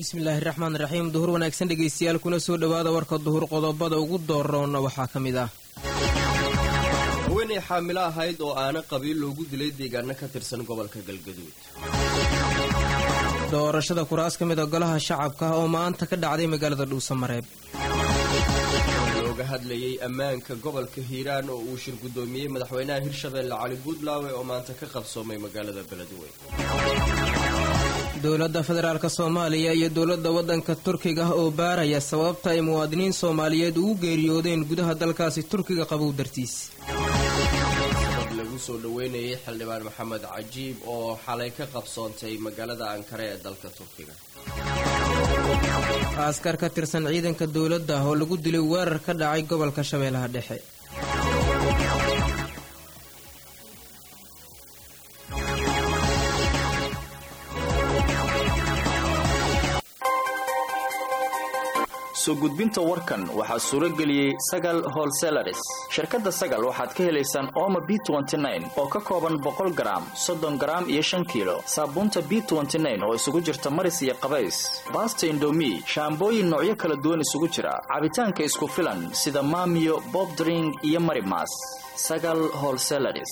bismillaahi raxmaan raxiim duhur wanaagsan dhegaystayaal kuna soo dhowaada warka duhur qodobada ugu dooroona waxaa ka mid ah haweenay xaamilo ahayd oo aana qabiil loogu dilay deegaano ka tirsan gobolka galgaduud doorashada kuraas ka mid a golaha shacabka oo maanta ka dhacday magaalada dhuusamareeb looga hadlayay ammaanka gobolka hiiraan oo uu shir guddoomiyey madaxweynaha hirshabeelle cali buudlaawe oo maanta ka qabsoomay magaalada beledweyne dowladda federaalk soomaaliya iyo dowladda waddanka turkiga oo baaraya sababta ay muwaadiniin soomaaliyeed ugu geeriyoodeen gudaha dalkaasi turkiga qabow dartiis sabab lagu soo dhoweynayay xildhibaan maxamed cajiib oo xalay ka qabsoontay magaalada ankare ee dalka turkiga askar ka tirsan ciidanka dowladda oo lagu dilay weerar ka dhacay gobolka shabeellaha dhexe soo gudbinta warkan waxaa suuro geliyey sagal holselaris shirkadda sagal waxaad ka helaysaan ooma b oo ka kooban boqol garaam soddon garaam iyo shan kiilo saabuunta b oo isugu jirta maris iyo qabays baasta indomi shaambooyin noocyo kala duwan isugu jira cabitaanka isku filan sida maamiyo bobdring iyo marimas sagal holselaris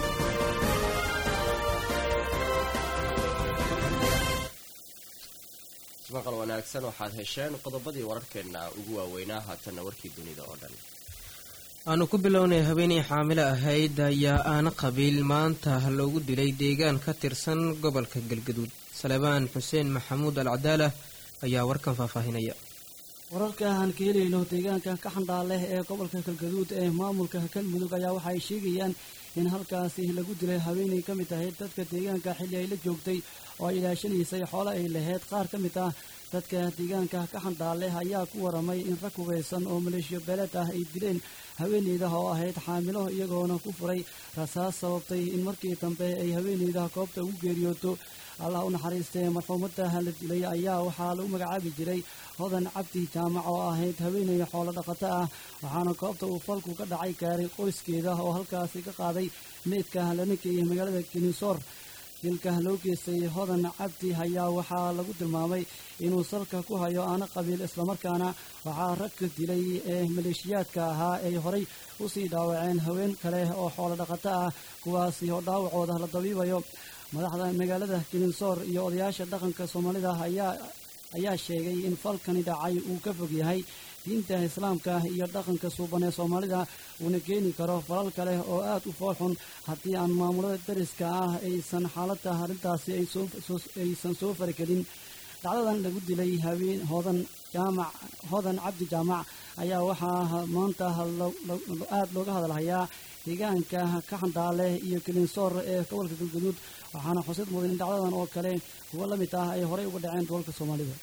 maqal wanaagsan waxaad hesheen qodobadii wararkeenna ugu waaweynaa haatanna warkii dunida oo dhan aanu ku bilownay haweenay xaamilo ahayd ayaa aana qabiil maanta loogu dilay deegaan ka tirsan gobolka galgaduud salebaan xuseen maxamuud al cadaala ayaa warkan faahfaahinaya wararka aan ka helayno deegaanka ka xandhaaleh ee gobolka galgaduud ee maamulka galmudug ayaa waxa ay sheegayaan in halkaasi lagu dilay haweenay ka mid ahayd dadka deegaanka xilli ay la joogtay oo ay ilaashanaysay xoole ay lahayd qaar ka mid ah dadka deegaanka ka xandhaaleh ayaa ku waramay in rag hubeysan oo maleeshiyo beeleed ah ay dileen haweeneyda oo ahayd xaamilo iyagoona ku furay rasaas sababtay in markii dambe ay haweeneyda goobta ugu geeriyooto allah u naxariistee marxuumadda la dilay ayaa waxaa lagu magacaabi jiray hodan cabdi jaamac oo ahayd haweeney xoolo dhaqato ah waxaana goobta uu falku ka dhacay gaaray qoyskeeda oo halkaasi ka qaaday meydka lana geeyay magaalada kinisoor dilka loo geystay hodan cabdi ayaa waxaa lagu tilmaamay inuu salka ku hayo aana qabiil islamarkaana waxaa ragka dilay ee maleeshiyaadka ahaa ay horay usii dhaawaceen haween kale oo xoolo dhaqato ah kuwaasi oo dhaawacooda la dabiibayo madaxda magaalada kilinsoor iyo odayaasha dhaqanka soomaalida ayaa sheegay in falkani dhacay uu ka fog yahay diinta islaamka iyo dhaqanka suuban ee soomaalida uuna keeni karo falal kale oo aad u foolxun haddii aan maamulada dariska ah aysan xaaladda arrintaasi aysan soo faragelin dhacdadan lagu dilay haween hodan jaamac hodan cabdi jaamac ayaa waxaa maanta aad looga hadalhayaa deegaanka ka xandhaale iyo kilinsoor ee gobolka galgaduud waxaana xusid mudan in dhacdadan oo kale kuwo la mid ah ay horey uga dhaceen gobolka soomaalida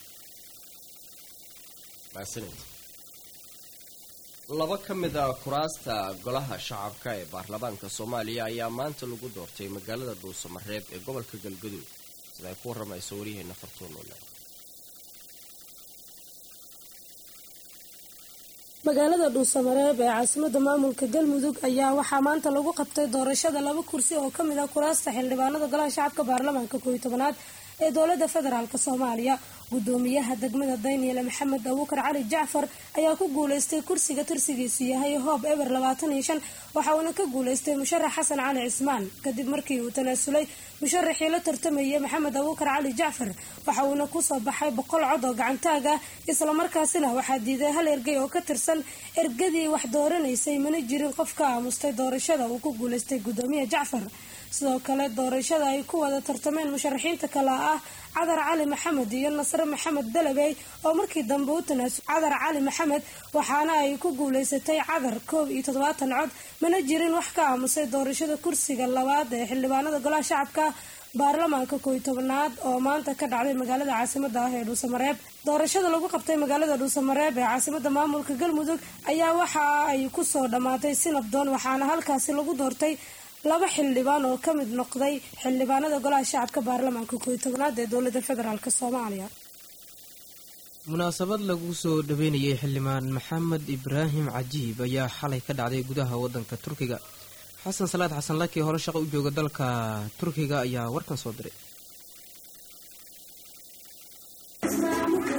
laba ka mid a kuraasta golaha shacabka ee baarlamaanka soomaaliya ayaa maanta lagu doortay magaalada dhuusamareeb ee gobolka galgaduud sida ay ku waramayso waryaheena fartuunuule magaalada dhuusamareeb ee caasimada maamulka galmudug ayaa waxaa maanta lagu qabtay doorashada laba kursi oo kamid ah kuraasta xildhibaanada golaha shacabka baarlamaanka kooiy tobanaad ee dowlada federaalk soomaaliya gudoomiyaha degmada daniel maxamed abuukar cali jacfar ayaa ku guuleystay kursiga tirsigiisu yahay hoob eber labaatan iyo shan waxa uuna ka guuleystay musharax xasan cali cismaan kadib markii uu tanaasulay musharaxii la tartamayay maxamed abuukar cali jacfar waxa uuna kusoo baxay boqol cod oo gacantaag ah islamarkaasina waxaa diiday hal ergey oo ka tirsan ergadii wax dooranaysay mana jirin qof ka aamustay doorashada uu ku guuleystay gudoomiye jacfar sidoo kale doorashada ay ku wada tartameen musharaxiinta kale ah cadar cali maxamed iyo nasre maxamed dalabey oo markii dambe u tanaasul cadar cali maxamed waxaana ay ku guuleysatay cadar koob iyo toddobaatan cod mana jirin wax ka aamusay doorashada kursiga labaad ee xildhibaanada golaha shacabka baarlamaanka kooiy tobanaad oo maanta ka dhacday magaalada caasimada ah ee dhuusamareeb doorashada lagu qabtay magaalada dhuusamareeb ee caasimada maamulka galmudug ayaa waxa ay kusoo dhammaatay si nabdoon waxaana halkaasi lagu doortay laba xildhibaan oo ka mid noqday xildhibaanada golaha shacabka baarlamaanka kooiy tobanaad ee dowlada federaalk soomaaliya munaasabad lagu soo dhaweynayay xildhibaan maxamed ibraahim cajiib ayaa xalay ka dhacday gudaha wadanka turkiga xasan salaad xasan laki hore shaqo u jooga dalka turkiga ayaa warkan soo diray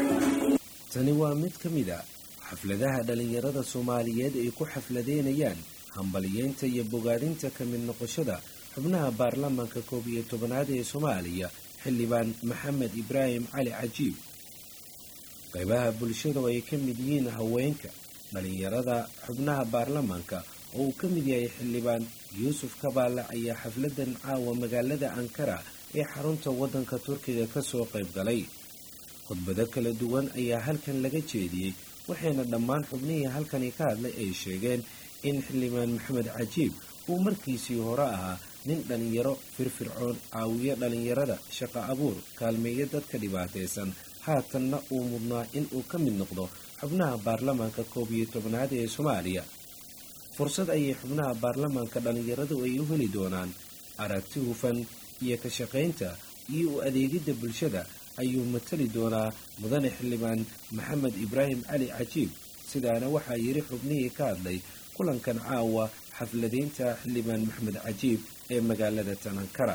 tani waa mid ka mid a xafladaha dhallinyarada soomaaliyeed ay ku xafladeynayaan hambaliyeynta iyo bogaadinta ka mid noqoshada xubnaha baarlamaanka koob iyo tobanaad ee soomaaliya xildhibaan maxamed ibraahim cali cajiib qaybaha bulshada oo ay ka mid yihiin haweenka dhallinyarada xubnaha baarlamaanka oo uu ka mid yahay xildhibaan yuusuf kabaale ayaa xafladan caawa magaalada ankara ee xarunta waddanka turkiga kasoo qayb galay khudbado kala duwan ayaa halkan laga jeediyey waxayna dhammaan xubnihii halkani ka hadlay ay sheegeen in xildhibaan maxamed cajiib uu markiisii hore ahaa nin dhallinyaro firfircoon caawiyo dhallinyarada shaqo abuur kaalmeeyo dadka dhibaataysan haatanna uu mudnaa in uu ka mid noqdo xubnaha baarlamaanka koob iyo tobnaad ee soomaaliya fursad ayay xubnaha baarlamaanka dhallinyaradu ay u heli doonaan aragti hufan iyo ka shaqaynta iyo u adeegidda bulshada ayuu matali doonaa mudane xildhibaan maxamed ibraahim cali cajiib sidaana waxaa yidhi xubnihii ka hadlay kulankan caawa xafladaynta xildhibaan maxamed cajiib ee magaalada tanankara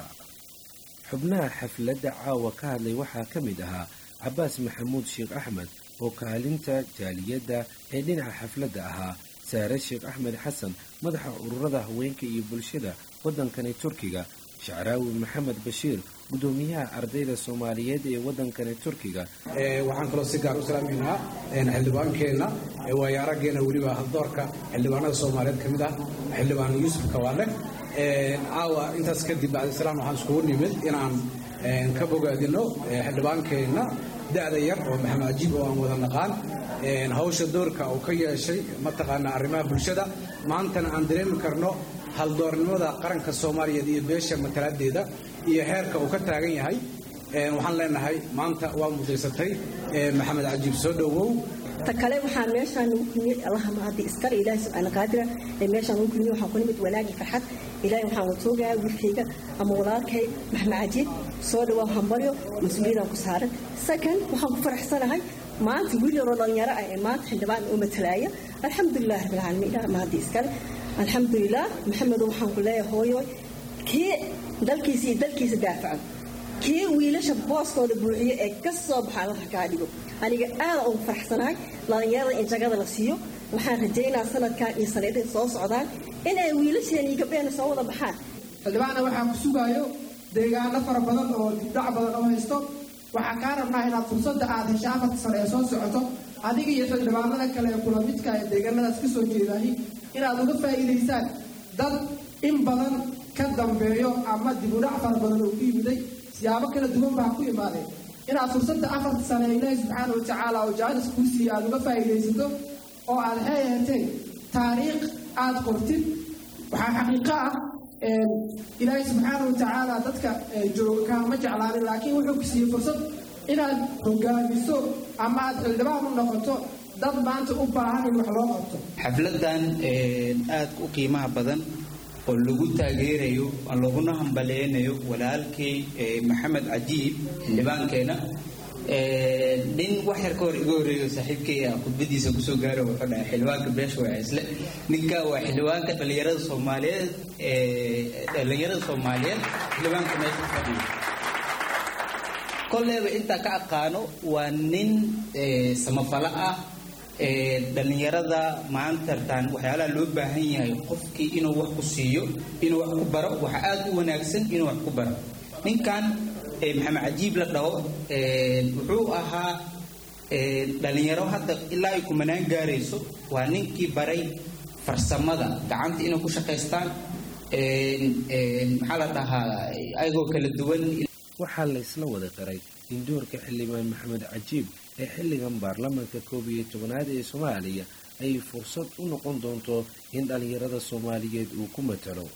xubnaha xafladda caawa ka hadlay waxaa ka mid ahaa cabaas maxamuud sheekh axmed oo kaalinta jaaliyadda ee dhinaca xafladda ahaa saare sheekh axmed xasan madaxa ururada haweenka iyo bulshada waddankani turkiga shacraawi maxamed bashiir gudoomiyaha ardayda soomaaliyeed ee waddankani turkiga waxaan kaloo si gaar u salaameynaa xildhibaankeenna waayo araggeena weliba haldoorka xildhibaanada soomaaliyeed ka mid ah xildhibaan yuusuf kawaale caawa intaas kadib bacdisalaam waxaan iskugu nimid inaan ka bogaadino xildhibaankeenna da'da yar oo maxamed cajiib oo aan wada naqaan hawsha doorka uu ka yeeshay mataqaanaa arrimaha bulshada maantana aan dareemi karno haldoornimada qaranka soomaaliyeed iyo beesha matalaadeeda iyo heerka uu ka taagan yahay waxaan leenahay maanta waa mudaysatay maxamed cajiib soo dhowow ta kale waxaan meeshaan ugu kulmiyey allaha mahadi iskale ilaahi subxaana qaadira ee meeshaan ugu kulmiyey waxaan ku nimid wanaag iyo farxad ilaahi waxaan watoogayaa wiilkayga ama walaalkay maxamed cajiib soo dhawaa hambalyo mas-uuliyadaan ku saaran second waxaan ku faraxsanahay maanta wiil yaroo dhalinyaro ah ee maanta xildhibaan u matalaaya alxamdulilah rabbilcaalamiin ilaah mahadi iskale alxamdulilah maxamedo waxaan ku leeyahay hooyo kii dalkiisa iyo dalkiisa daafacan kii wiilasha booskooda buuxiyo ee ka soo baxa allaha kaa dhigo aniga aada ugu faraxsanahay dhalinyarada in jagada la siiyo waxaan rajaynaa sanadkan iyo sanadihii soo socdaan inay wiilasheena iyo gabdheena soo wada baxaan xildhibaanna waxaa ku sugaayo deegaano fara badan oo dibdhac badan oo haysto waxaa kaa rabnaa inaad fursadda aad hesha afarta sano ee soo socoto adiga iyo xildhibaanada kale ee kula midka ee deegaanadaas ka soo jeedahay inaad uga faa'iidaysaan dad in badan ka dambeeyo ama dibudhac fara badan oo ku yimiday siyaabo kala duwan baa ku imaadeen inaad fursadda afarta sane ilaahi subxaana wa tacaala oo jaalis kuu siiya aad uga faa'iidaysato oo aad heeheteen taariikh aad qortid waxaa xaqiiqo ah ilaahi subxaana wa tacaala dadka jooga kaama jeclaanin laakiin wuxuu ku siiyey fursad inaad hogaamiso ama aad xildhibaan u noqoto dad maanta u baahan in wax loo qabto xafladan aad u qiimaha badan oo lagu taageerayo laguna hambaleynayo walaalkay maxamed cajiib xildhibaankeena nin wax yar ka hor iga horeeyo saaxiibkay ah khudbadiisa kusoo gaaro wuxuu dhahay xildhibaanka beesha waa isle ninka waa xildhibaanka dhallinyarada soomaaliyeed dhallinyarada soomaaliyeed xildhibaanka meesha fadhiyo kolleeba intaa ka aqaano waa nin samafalo ah dhallinyarada maantartaan waxyaalaha loo baahan yahay qofkii inuu wax ku siiyo inuu wax ku baro waxa aad u wanaagsan inuu wax ku baro ninkan maxamed cajiib la dhaho wuxuu ahaa dhallinyaro hadda ilaa ay kumanaan gaarayso waa ninkii baray farsamada gacanta inay ku shaqaystaan maxaa la dhahaa ayagoo kala duwan waxaa la isla wada qiray in doorka xildhibaan maxamed cajiib ee xilligan baarlamaanka koob iyo tobanaad ee soomaaliya ay fursad u noqon doonto in dhallinyarada soomaaliyeed uu ku matalo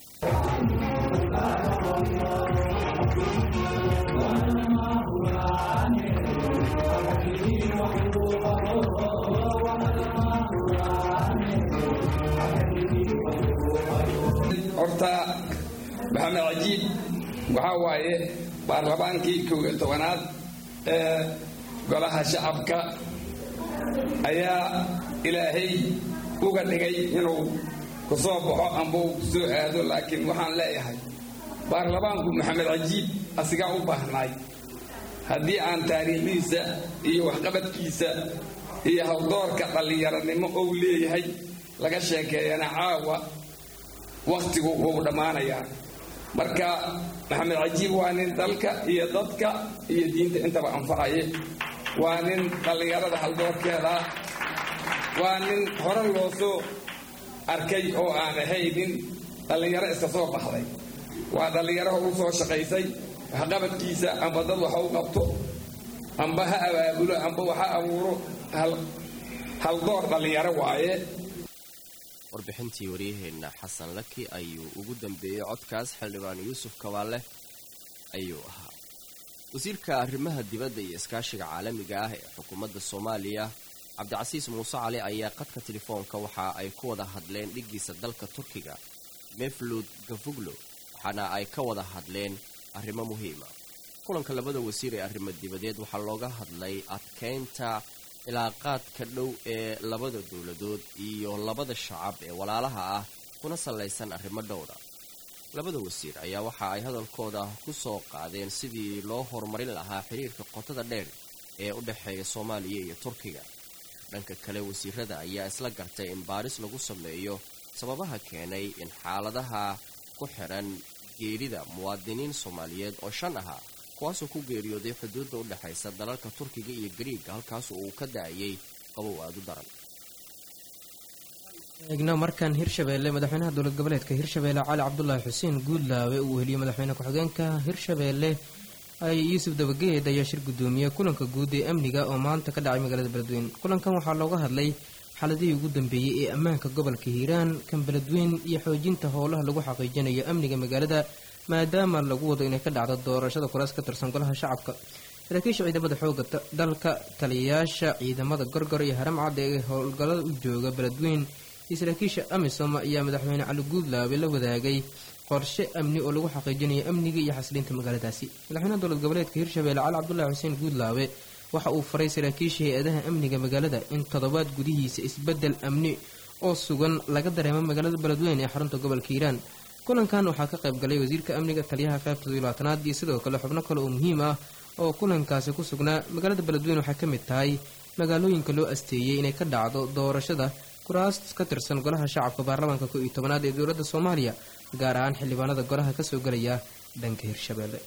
horta maxamed cajiib waxaa waaye baarlamaankii kow iyo tobanaad ee golaha shacabka ayaa ilaahay uga dhigay inuu ku soo baxo amba uu ku soo aado laakiin waxaan leeyahay baarlamaanku maxamed cajiib asigaa u baahnaay haddii aan taariikhdiisa iyo waxqabadkiisa iyo hawdoorka dhallinyaranimo ou leeyahay laga sheekeeyana caawa wakhtigu wuu dhammaanayaa marka maxamed cajiib waa nin dalka iyo dadka iyo diinta intaba anfacaye waa nin dhallinyarada haldoorkeeda waa nin hore loo soo arkay oo aan ahaynin dhallinyaro iska soo baxday waa dhallinyaro horu soo shaqaysay waxqabadkiisa amba dad waxa u qabto amba ha abaabulo amba waxa abuuro haldoor dhallinyaro waaye warbixintii waryaheenna xasan laki ayuu ugu dambeeyey codkaas xildhibaan yuusuf kabaale ayuu ahaa wasiirka arrimaha dibadda iyo iskaashiga caalamiga ah ee xukuumadda soomaaliya cabdicasiis muuse cali ayaa qadka telefoonka waxa ay ku wada hadleen dhiggiisa dalka turkiga meflud gafuglo waxaana ay ka wada hadleen arrimo muhiima kulanka labada wasiir ee arrimo dibadeed waxaa looga hadlay adkeynta cilaaqaadka dhow ee labada dowladood iyo labada shacab ee walaalaha ah kuna sallaysan arrimo dhowra labada wasiir ayaa waxa ay hadalkooda ku soo qaadeen sidii loo horumarin lahaa xiriirka qotada dheer ee u dhexeeya soomaaliya iyo turkiga dhanka kale wasiirada ayaa isla gartay in baaris lagu sameeyo sababaha keenay in xaaladaha ku xidhan geerida muwaadiniin soomaaliyeed oo shan ahaa kuwaasoo ku geeriyooday xuduudda u dhexaysa dalalka turkiga iyo gariiga halkaas uu ka da-ayay qabow aada u daran eegna markan hirshabeelle madaxweynaha dowlad goboleedka hirshabeelle cali cabdulaahi xuseen guudlaawe uu heliyey madaxweyne ku-xigeenka hirshabeelle ay yuusuf dabageed ayaa shir guddoomiyey kulanka guud ee amniga oo maanta ka dhacay magaalada beledweyne kulankan waxaa looga hadlay xaaladihii ugu dambeeyey ee ammaanka gobolka hiiraan kan beledweyn iyo xoojinta howlaha lagu xaqiijinayo amniga magaalada maadaama lagu wado inay ka dhacdo doorashada kuraas ka tirsan golaha shacabka saraakiisha ciidamada xooga dalka taliyayaasha ciidamada gorgor iyo haram cad ee howlgallada u jooga beledweyn iyo saraakiisha amisom ayaa madaxweyne cali guudlaabe la wadaagay qorshe amni oo lagu xaqiijinayo amniga iyo xasiliinta magaaladaasi madaxweynaha dowlad goboleedka hirshabeelle cali cabdulaahi xuseen guudlaabe waxa uu faray saraakiisha hay-adaha amniga magaalada in toddobaad gudihiisa isbedel amni oo sugan laga dareemo magaalada beledweyne ee xarunta gobolka hiiraan kulankan waxaa ka qayb galay wasiirka amniga taliyaha qaybta labaatanaad iyo sidoo kale xubno kale oo muhiim ah oo kulankaasi ku sugnaa magaalada beledweyne waxay ka mid tahay magaalooyinka loo asteeyey inay ka dhacdo doorashada kuraas ka tirsan golaha shacabka baarlamaanka ko iyo tobanaad ee dowladda soomaaliya gaar ahaan xildhibaanada golaha kasoo gelaya dhanka hirshabeelle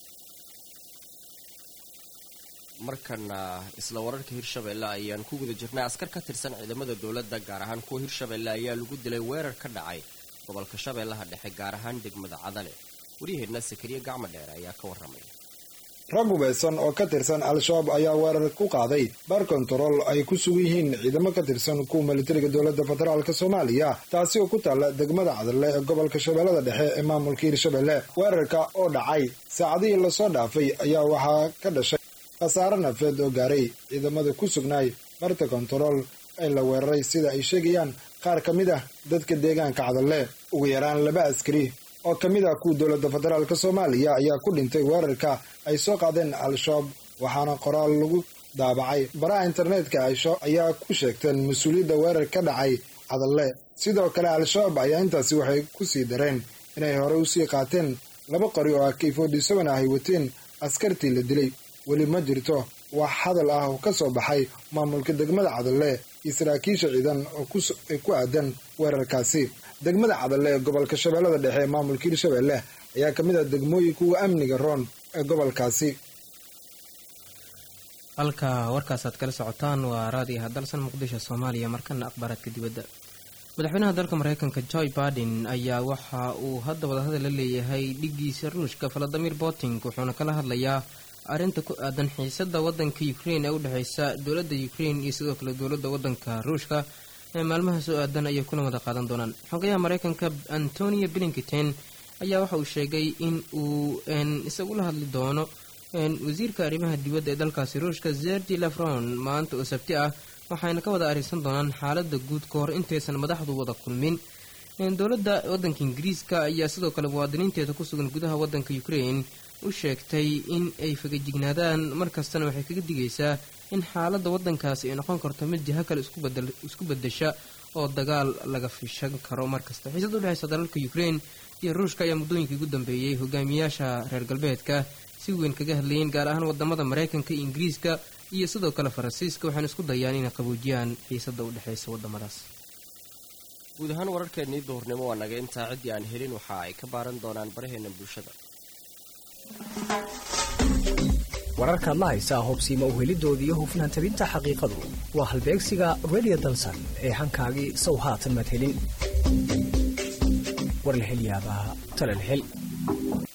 markana isla wararka hirshabeelle ayaan ku guda jirnay askar ka tirsan ciidamada dowladda gaar ahaan kuwa hirshabeelle ayaa lagu dilay weerar ka dhacay gobolka shabeellaha dhexe gaar ahaan degmada cadale waryaheedna sakariye gacmo dheer ayaa ka warramaya rag hubeysan oo ka tirsan al-shabaab ayaa weerar ku qaaday bar kontarool ay ku sugan yihiin ciidamo ka tirsan kuwa militariga dowladda federaalk soomaaliya taasi oo ku taalla degmada cadale ee gobolka shabeellada dhexe ee maamulka hirshabelle weerarka oo dhacay saacadihii lasoo dhaafay ayaa waxaa ka dhashay khasaare nafeed oo gaaray ciidamada ku sugnaay barta kontarool ee la weeraray sida ay sheegayaan qaar ka mid ah dadka deegaanka cadalle ugu yaraan laba askari oo ka mid ah kuwa dowladda federaalk soomaaliya ayaa ku dhintay weerarka ay soo qaadeen al-shabaab waxaana qoraal lagu daabacay baraha internetka aisho ayaa ku sheegteen mas-uuliyadda weerar ka dhacay cadalle sidoo kale al-shabaab ayaa intaasi waxay ku sii dareen inay hore usii qaateen laba qori oo ah k forty seven ah ay wateen askartii la dilay weli ma jirto wax hadal ah oo ka soo baxay maamulka degmada cadalle iyo saraakiisha ciidan oo ku aadan weerarkaasi degmada cadalle ee gobolka shabeellada dhexe ee maamulka hirshabelle ayaa ka mid ah degmooyinka uga amniga roon ee gobolkaasi halka warkaasaad kala socotaan waa raadiyaha dalsan muqdisho soomaaliya markana akhbaaraadka dibadda madaxweynaha dalka mareykanka joy baiden ayaa waxa uu hadda wadahadal la leeyahay dhigiisa ruushka valadimir putin wuxuuna kala hadlayaa arrinta ku aadan xiisada wadanka ukrain ee u dhexeysa dowladda ukrain iyo sidoo kale dowladda wadanka ruushka ee maalmaha soo aadan ayay kuna wada qaadan doonaan xogayaha mareykanka antonio blinkiten ayaa waxa uu sheegay in uu isagula hadli doono wasiirka arrimaha dibadda ee dalkaasi ruushka zergi lafron maanta oo sabti ah waxayna ka wada arisan doonaan xaalada guud ka hor intaysan madaxdu wada kulmin dowladda wadanka ingiriiska ayaa sidoo kale muwaadiniinteeda ku sugan gudaha wadanka ukrain u sheegtay in ay fagajignaadaan markastana waxay kaga digaysaa in xaaladda wadankaasi ay noqon karto mid jiho kale isku bedesha oo dagaal laga fishan karo markasta xiisada udhexeysa dalalka ukrain iyo ruushka ayaa muddooyinkii ugu dambeeyey hogaamiyaasha reer galbeedka si weyn kaga hadlayeen gaar ahaan wadamada maraykanka iyo ingiriiska iyo sidoo kale faransiiska waxaana isku dayaan inay qaboojiyaan xiisada u dhexeysa wadamadaas guud ahaan wararkeennii duhurnimo waa naga intaa ciddii aan helin waxa ay ka baaran doonaan baraheena bulshada wararkaad la haysaa hobsiima uhelidooda iyo hufnaan tabinta xaqiiqadu waa halbeegsiga redio dalsan ee hankaagii sow haatan madhelin war la hel yaabaa talal hel